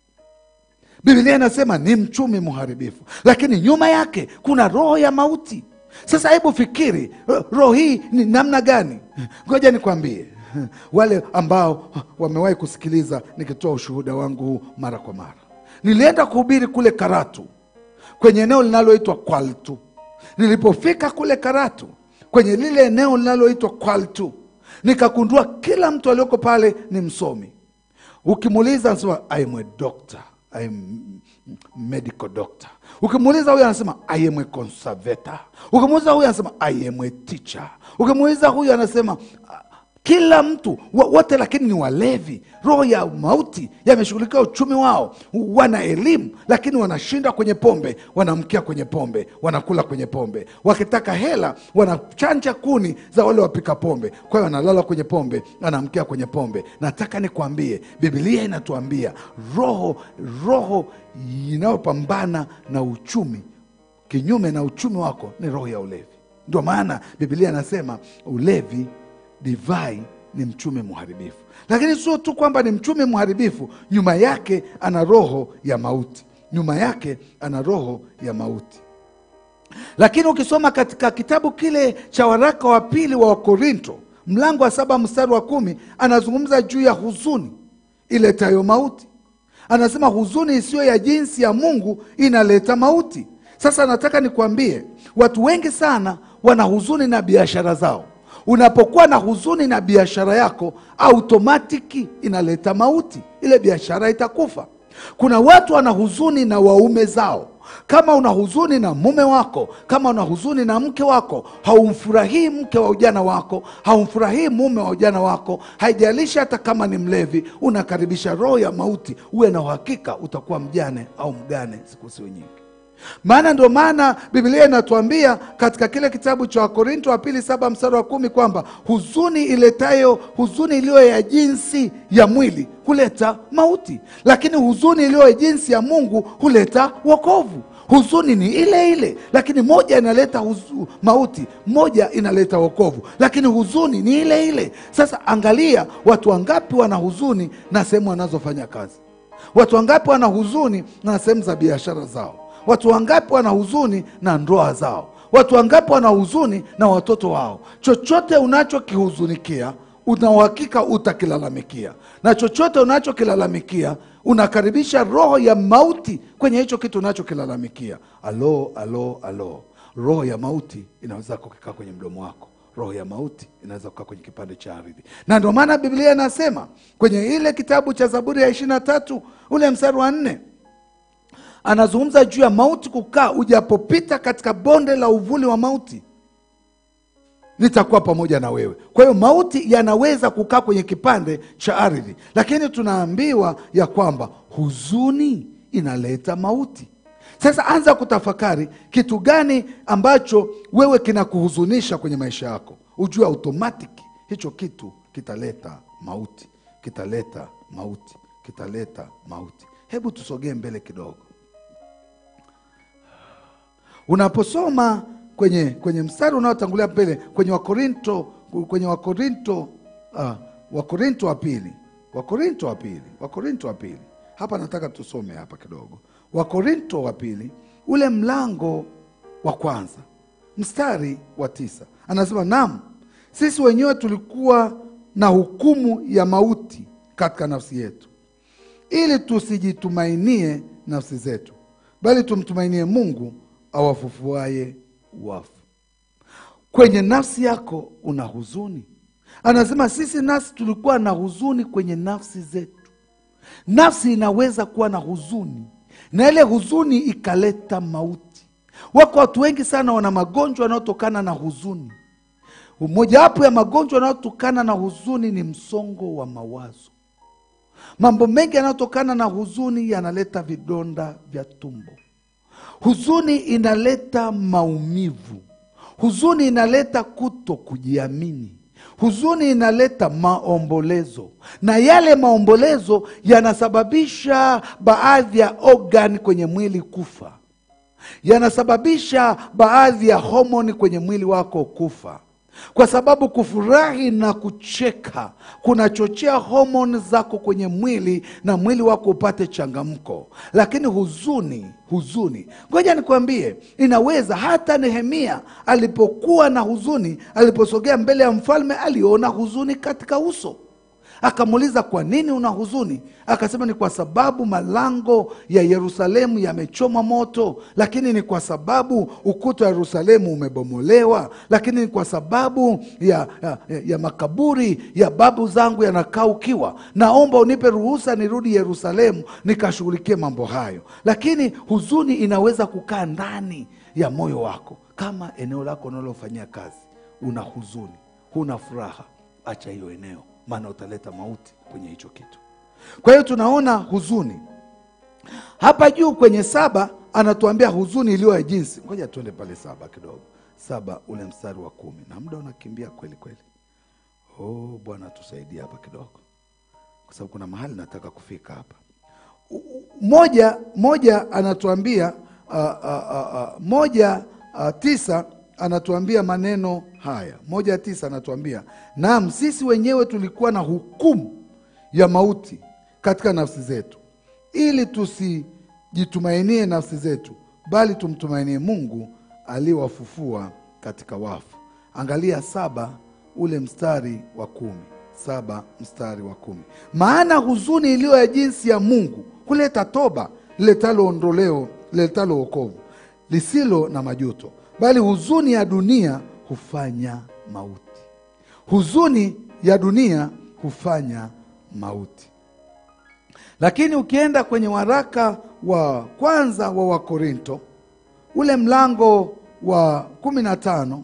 Biblia inasema ni mchumi mharibifu, lakini nyuma yake kuna roho ya mauti. Sasa hebu fikiri, ro- roho hii ni namna gani? Ngoja nikwambie, wale ambao wamewahi kusikiliza nikitoa ushuhuda wangu huu mara kwa mara Nilienda kuhubiri kule Karatu kwenye eneo linaloitwa Kwaltu. Nilipofika kule Karatu kwenye lile eneo linaloitwa Kwaltu, nikagundua kila mtu alioko pale ni msomi. Ukimuuliza anasema I am a doctor, I am medical doctor. Ukimuuliza huyu anasema I am a conservator. Ukimuuliza huyu anasema I am a teacher. Ukimuuliza huyu anasema kila mtu wa- wote lakini ni walevi roho ya mauti yameshughulikia uchumi wao wana elimu lakini wanashinda kwenye pombe wanamkia kwenye pombe wanakula kwenye pombe wakitaka hela wanachanja kuni za wale wapika pombe kwa hiyo wanalala kwenye pombe anamkia kwenye pombe nataka nikwambie bibilia inatuambia roho roho inayopambana na uchumi kinyume na uchumi wako ni roho ya ulevi ndio maana bibilia anasema ulevi divai ni mchumi mharibifu lakini sio tu kwamba ni mchumi mharibifu nyuma yake ana roho ya mauti nyuma yake ana roho ya mauti lakini ukisoma katika kitabu kile cha waraka wa pili wa wakorinto mlango wa saba mstari wa kumi anazungumza juu ya huzuni iletayo mauti anasema huzuni isiyo ya jinsi ya mungu inaleta mauti sasa nataka nikwambie watu wengi sana wana huzuni na biashara zao unapokuwa na huzuni na biashara yako automatiki inaleta mauti ile biashara itakufa kuna watu wana huzuni na waume zao kama una huzuni na mume wako kama una huzuni na mke wako haumfurahii mke wa ujana wako haumfurahii mume wa ujana wako haijalishi hata kama ni mlevi unakaribisha roho ya mauti uwe na uhakika utakuwa mjane au mgane siku sio nyingi maana ndio maana biblia inatuambia katika kile kitabu cha wakorinto wa pili saba mstari wa kumi kwamba huzuni iletayo huzuni iliyo ya jinsi ya mwili huleta mauti lakini huzuni iliyo ya jinsi ya mungu huleta wokovu huzuni ni ile ile lakini moja inaleta huzu, mauti moja inaleta wokovu lakini huzuni ni ile ile sasa angalia watu wangapi wana huzuni na sehemu wanazofanya kazi watu wangapi wana huzuni na sehemu za biashara zao watu wangapi wana huzuni na ndoa zao watu wangapi wana huzuni na watoto wao chochote unachokihuzunikia una uhakika utakilalamikia na chochote unachokilalamikia unakaribisha roho ya mauti kwenye hicho kitu unachokilalamikia alo alo alo roho ya mauti inaweza kukikaa kwenye mdomo wako roho ya mauti inaweza kukaa kwenye kipande cha ardhi na ndio maana biblia inasema kwenye ile kitabu cha zaburi ya ishiri na tatu ule mstari wa nne anazungumza juu ya mauti kukaa ujapopita katika bonde la uvuli wa mauti nitakuwa pamoja na wewe kwa hiyo mauti yanaweza kukaa kwenye kipande cha ardhi lakini tunaambiwa ya kwamba huzuni inaleta mauti sasa anza kutafakari kitu gani ambacho wewe kinakuhuzunisha kwenye maisha yako ujue automatic hicho kitu kitaleta mauti kitaleta mauti kitaleta mauti hebu tusogee mbele kidogo unaposoma kwenye kwenye mstari unaotangulia mbele kwenye wakorinto kwenye wakorinto uh, wakorinto wa pili wakorinto wa pili wakorinto wa pili hapa nataka tusome hapa kidogo wakorinto wa pili ule mlango wa kwanza mstari wa tisa anasema nam sisi wenyewe tulikuwa na hukumu ya mauti katika nafsi yetu ili tusijitumainie nafsi zetu bali tumtumainie mungu awafufuaye wafu kwenye nafsi yako una huzuni anasema sisi nasi tulikuwa na huzuni kwenye nafsi zetu nafsi inaweza kuwa na huzuni na ile huzuni ikaleta mauti wako watu wengi sana wana magonjwa yanayotokana na huzuni mojawapo ya magonjwa yanayotokana na huzuni ni msongo wa mawazo mambo mengi yanayotokana na huzuni yanaleta vidonda vya tumbo huzuni inaleta maumivu huzuni inaleta kuto kujiamini huzuni inaleta maombolezo na yale maombolezo yanasababisha baadhi ya organ kwenye mwili kufa yanasababisha baadhi ya homoni kwenye mwili wako kufa kwa sababu kufurahi na kucheka kunachochea homoni zako kwenye mwili na mwili wako upate changamko lakini huzuni huzuni ngoja nikwambie inaweza hata nehemia alipokuwa na huzuni aliposogea mbele ya mfalme aliona huzuni katika uso akamuuliza kwa nini una huzuni akasema ni kwa sababu malango ya yerusalemu yamechoma moto lakini ni kwa sababu ukuta wa yerusalemu umebomolewa lakini ni kwa sababu ya, ya, ya makaburi ya babu zangu yanakaa ukiwa naomba unipe ruhusa nirudi yerusalemu nikashughulikie mambo hayo lakini huzuni inaweza kukaa ndani ya moyo wako kama eneo lako unalofanyia kazi una huzuni huna furaha acha hiyo eneo, maana utaleta mauti kwenye hicho kitu. Kwa hiyo tunaona huzuni hapa juu kwenye saba anatuambia huzuni iliyo ya jinsi. Ngoja tuende pale saba kidogo, saba ule mstari wa kumi, na muda unakimbia kweli kweli. Oh Bwana tusaidie hapa kidogo, kwa sababu kuna mahali nataka kufika hapa. U- u- Moja moja anatuambia uh, uh, uh, uh, moja uh, tisa anatuambia maneno haya. Moja tisa anatuambia naam, sisi wenyewe tulikuwa na hukumu ya mauti katika nafsi zetu, ili tusijitumainie nafsi zetu, bali tumtumainie Mungu aliyewafufua katika wafu. Angalia saba ule mstari wa kumi saba mstari wa kumi maana huzuni iliyo ya jinsi ya Mungu huleta toba liletalo ondoleo liletalo wokovu lisilo na majuto, bali huzuni ya dunia hufanya mauti. Huzuni ya dunia hufanya mauti. Lakini ukienda kwenye waraka wa kwanza wa Wakorinto ule mlango wa kumi na tano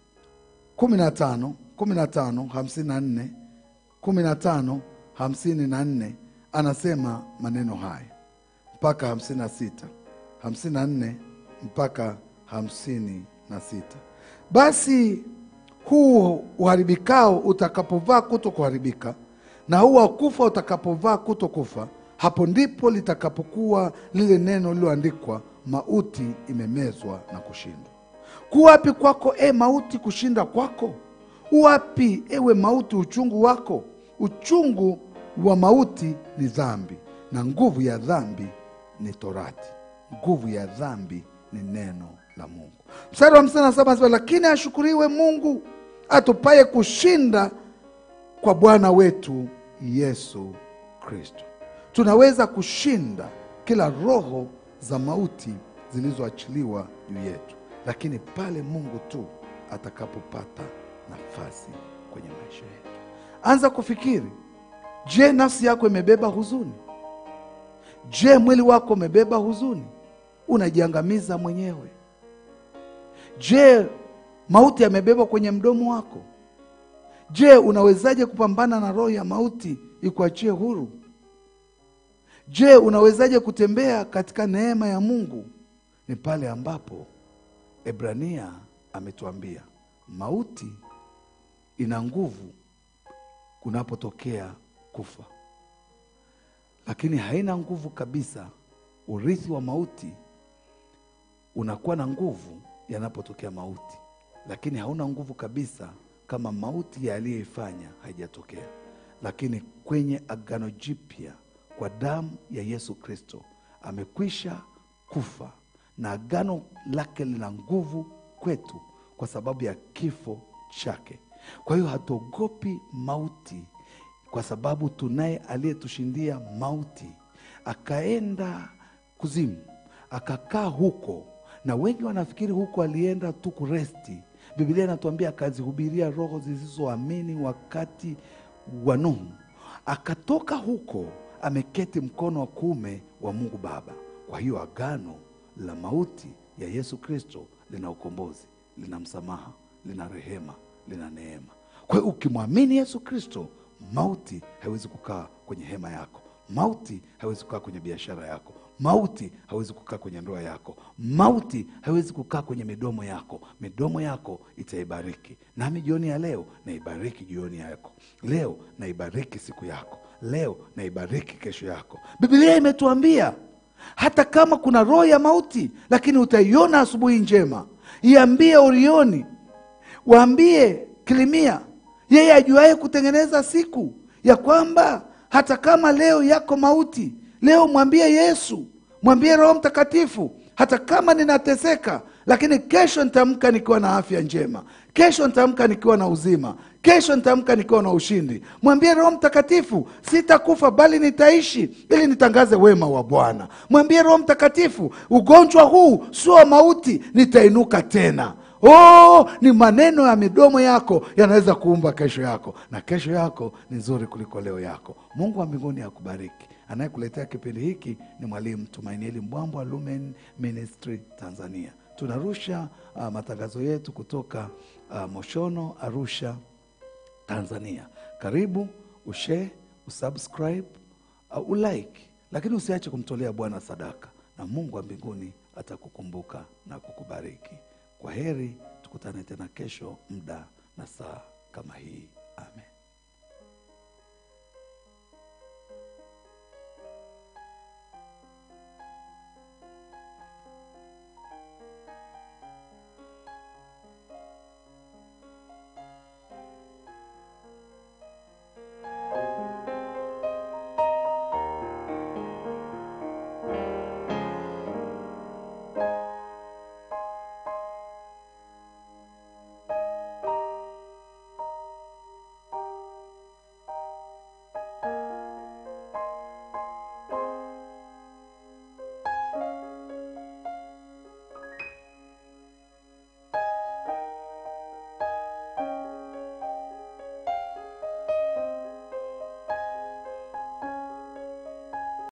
kumi na tano kumi na tano hamsini na nne kumi na tano hamsini na nne anasema maneno haya mpaka hamsini na sita hamsini na nne mpaka hamsini na sita basi huu uharibikao utakapovaa kuto kuharibika na huu wa kufa utakapovaa kuto kufa hapo ndipo litakapokuwa lile neno lililoandikwa mauti imemezwa na kushindwa kuwapi kwako e mauti kushinda kwako uwapi ewe mauti uchungu wako uchungu wa mauti ni dhambi na nguvu ya dhambi ni torati nguvu ya dhambi ni neno la mungu mstari wa hamsini na saba anasema lakini ashukuriwe mungu atupaye kushinda kwa bwana wetu yesu kristo tunaweza kushinda kila roho za mauti zilizoachiliwa juu yetu lakini pale mungu tu atakapopata nafasi kwenye maisha yetu anza kufikiri je nafsi yako imebeba huzuni je mwili wako umebeba huzuni unajiangamiza mwenyewe je mauti yamebebwa kwenye mdomo wako je unawezaje kupambana na roho ya mauti ikuachie huru je unawezaje kutembea katika neema ya mungu ni pale ambapo ebrania ametuambia mauti ina nguvu kunapotokea kufa lakini haina nguvu kabisa urithi wa mauti unakuwa na nguvu yanapotokea mauti lakini hauna nguvu kabisa kama mauti ya aliyeifanya haijatokea lakini kwenye agano jipya kwa damu ya yesu kristo amekwisha kufa na agano lake lina nguvu kwetu kwa sababu ya kifo chake kwa hiyo hatuogopi mauti kwa sababu tunaye aliyetushindia mauti akaenda kuzimu akakaa huko na wengi wanafikiri huko alienda tu kuresti biblia inatuambia akazihubiria roho zisizoamini wakati wa nuhu akatoka huko ameketi mkono wa kuume wa mungu baba kwa hiyo agano la mauti ya yesu kristo lina ukombozi lina msamaha lina rehema lina neema kwa hiyo ukimwamini yesu kristo mauti haiwezi kukaa kwenye hema yako mauti haiwezi kukaa kwenye biashara yako mauti hawezi kukaa kwenye ndoa yako mauti haiwezi kukaa kwenye midomo yako midomo yako itaibariki nami jioni ya leo naibariki jioni yako leo naibariki siku yako leo naibariki kesho yako biblia imetuambia hata kama kuna roho ya mauti lakini utaiona asubuhi njema iambie orioni waambie kilimia yeye ajuaye kutengeneza siku ya kwamba hata kama leo yako mauti leo mwambie yesu mwambie roho mtakatifu hata kama ninateseka lakini kesho nitaamka nikiwa na afya njema kesho nitaamka nikiwa na uzima kesho nitaamka nikiwa na ushindi mwambie roho mtakatifu sitakufa bali nitaishi ili nitangaze wema wa bwana mwambie roho mtakatifu ugonjwa huu sio wa mauti nitainuka tena oh ni maneno ya midomo yako yanaweza kuumba kesho yako na kesho yako ni nzuri kuliko leo yako mungu wa mbinguni akubariki anayekuletea kipindi hiki ni mwalimu tumainieli mbwambwa lumen ministry tanzania tunarusha uh, matangazo yetu kutoka uh, moshono arusha Tanzania. Karibu ushare, usubscribe, uh, ulike, lakini usiache kumtolea Bwana sadaka, na Mungu wa mbinguni atakukumbuka na kukubariki. Kwa heri, tukutane tena kesho muda na saa kama hii. Amen.